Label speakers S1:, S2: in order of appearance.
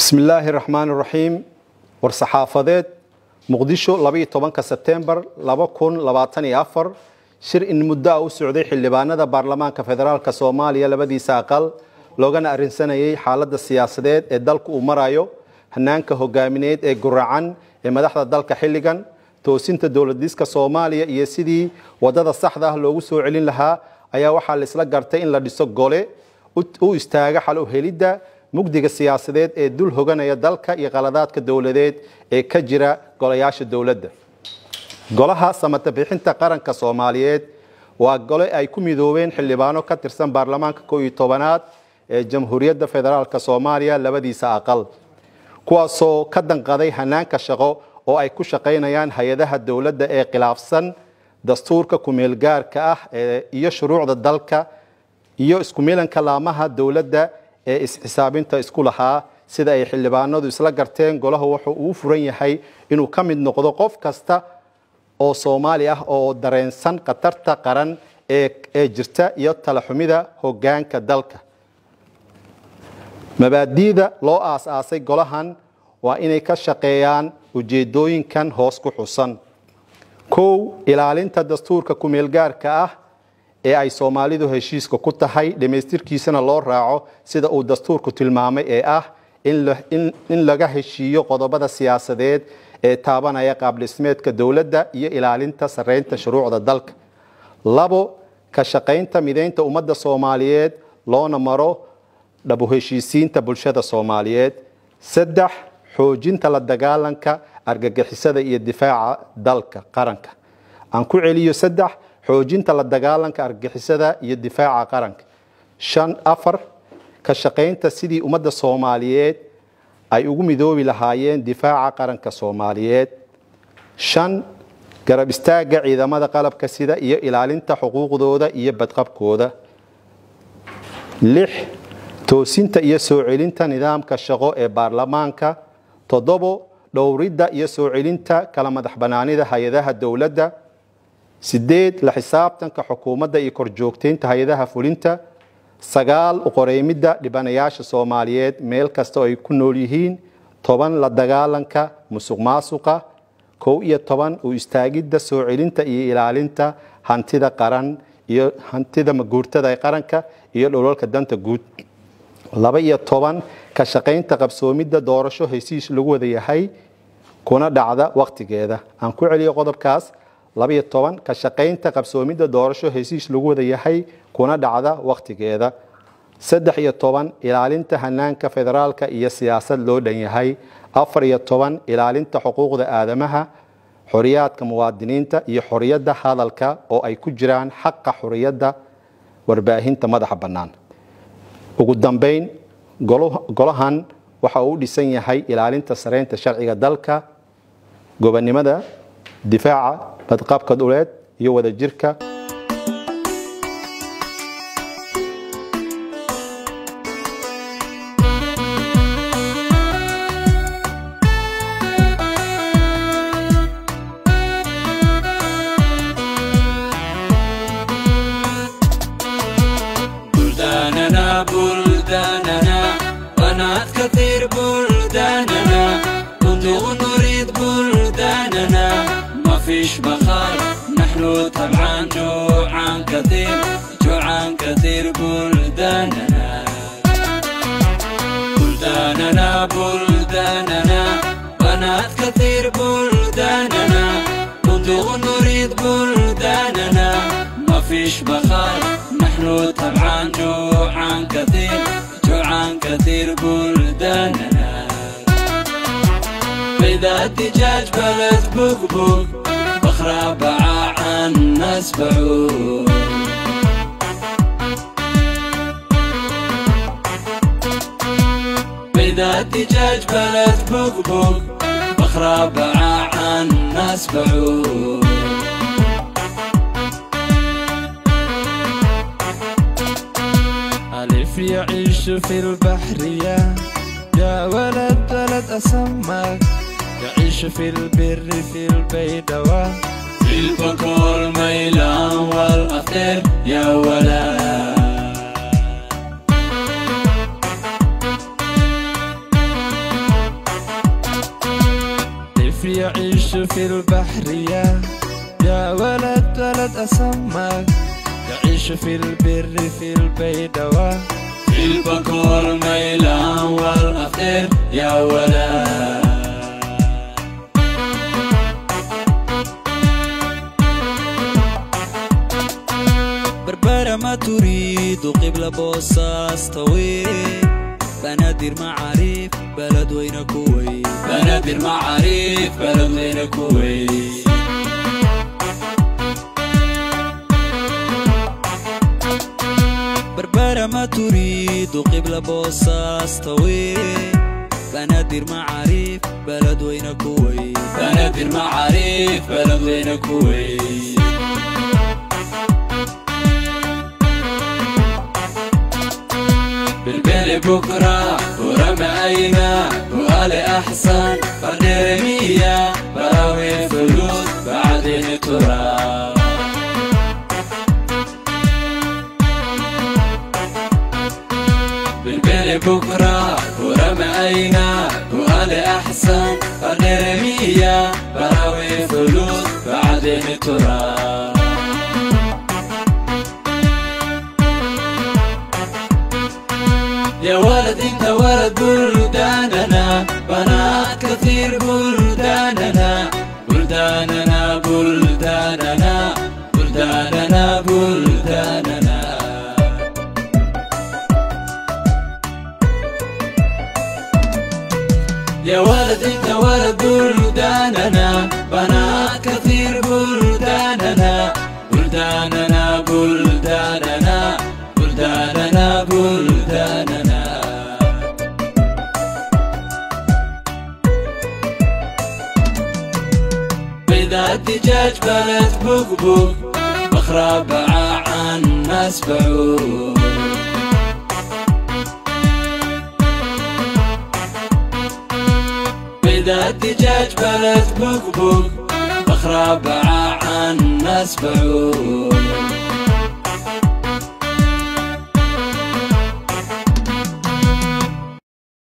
S1: bismillaahi raxmaan raxiim war-saxaafadeed muqdisho labaiyo tobanka sebtembar laba kun labaatan iyo afar shir in muddo ah u socday xildhibaanada baarlamaanka federaalk soomaaliya labadiisa aqal loogana arrinsanayay xaaladda siyaasadeed ee dalku uu marayo hanaanka hogaamineed ee guracan ee madaxda dalka xilligan toosinta dowladiska soomaaliya iyo sidii wadada saxda ah loogu soo celin lahaa ayaa waxaa la isla gartay in la dhiso gole u istaaga xal u helidda mugdiga siyaasadeed ee dul hoganaya dalka iyo qaladaadka dowladeed ee ka jira golayaasha dowladda golaha samata bixinta qaranka soomaaliyeed waa gole ay ku midoobeen xildhibaano ka tirsan baarlamaanka koo iyo tobanaad ee jamhuuriyadda federaalk soomaaliya labadiisa aqal kuwaasoo ka danqaday hanaanka shaqo oo ay ku shaqaynayaan hay-adaha dowladda ee khilaafsan dastuurka kumeelgaarka ah iyo shuruucda dalka iyo iskumilanka laamaha dowladda ee isxisaabinta isku lahaa sida ay xildhibaanadu isla garteen golahu wuxuu uu furan yahay inuu ka mid noqdo qof kasta oo soomaali ah oo dareensan khatarta qaran ee jirta iyo talaxumida hogaanka dalka mabaadi'da loo aas-aasay golahan waa inay ka shaqeeyaan ujeedooyinkan hoos ku xusan kow ilaalinta dastuurka kumeelgaarka ah ee ay soomaalidu heshiiska ku tahay dhammaystirkiisana loo raaco sida uu dastuurku tilmaamay ee ah in laga heshiiyo qodobada siyaasadeed ee taabanaya qaabdhismeedka dowladda iyo ilaalinta sarreynta shuruucda dalka labo ka shaqaynta mideynta ummadda soomaaliyeed loona maro dhabu heshiisiinta bulshada soomaaliyeed saddex xoojinta la dagaalanka argagixisada iyo difaaca dalka qaranka aan ku celiyo saddex xoojinta la dagaalanka argagixisada iyo difaaca qaranka shan afar ka shaqaynta sidii ummadda soomaaliyeed ay ugu midoobi lahaayeen difaaca qaranka soomaaliyeed shan garab istaagga ciidamada qalabka sida iyo ilaalinta xuquuqdooda iyo badqabkooda lix toosinta iyo soo celinta nidaamka shaqo ee baarlamaanka toddobo dhowridda iyo soo celinta kala madax banaanida hay-adaha dowladda sideed la xisaabtanka xukuumadda iyo korjoogteynta hay-adaha fulinta sagaal uqoreymidda dhibanayaasha soomaaliyeed meel kasta oo ay ku nool yihiin toban la dagaalanka musuq maasuqa kow iyo toban u istaagidda soo celinta iyo ilaalinta hantida qaran iyo hantida maguurtada ee qaranka iyo dholalka danta guud laba iyo toban ka shaqaynta qabsoomidda doorasho hesiis lagu wada yahay kuna dhacda wakhtigeeda aan ku celiyo qodobkaas labaiyo toban ka shaqaynta qabsoomidda doorasho hesiis lagu wada yahay kuna dhacda wakhtigeeda saddex iyo toban ilaalinta hanaanka federaalka iyo siyaasad loo dhan yahay afar iyo toban ilaalinta xuquuqda aadamaha xoriyaadka muwaadiniinta iyo xoriyadda hadalka oo ay ku jiraan xaqa xoriyadda warbaahinta madaxa bannaan ugu dambayn golahan waxa uu u dhisan yahay ilaalinta sareynta sharciga dalka gobonnimada difaaca badqabka dhuleed iyo wadajirka
S2: فيش مخار نحن طبعا جوعان كثير جوعان كثير بلداننا بلداننا بلداننا بنات كثير بلداننا نضوغ نريد بلداننا ما فيش مخار نحن طبعا جوعان كثير جوعان كثير بلداننا بيضة دجاج بلد بقبوق بخرى باع الناس بعوق بيضة دجاج بلد بقبوق بخرى باع الناس بعوق
S3: ألف يعيش في البحرية يا ولد ولد أسمك يعيش في البر في البيدوة
S2: في البكور ميلان والأفطر يا ولد
S3: يعيش في البحر يا يا ولد ولد أسماك يعيش في البر في البيدوان
S2: في البكور ميلان والأخير يا ولد
S4: بربرة ما تريد قبل بوصاص طويل بنادر معاريف بلد وين كويت
S2: بنادر معاريف بلد وين كويت
S4: بربرة ما تريد قبل بوصاص طويل بنادر معاريف بلد وين كويت
S2: بنادر معاريف بلد وين كويت بالبيل بكرة ورمى أينا وقال أحسن قدر مية براوي فلوس بعدين تراب بالبيل بكرة ورمى أينا وقال أحسن قدر مية براوي فلوس بعدين تراب يا ولد انت ولد بلداننا بنات كثير بلداننا بلداننا بلداننا بلداننا بلداننا يا ولد انت ولد بلداننا بنات كثير بلداننا بلداننا بلداننا بلداننا بلداننا بيضة الدجاج بلد بقبق بخرى باع عن ناس بعوق بيضة الدجاج بلد بقبق بخرى باع عن ناس بعوق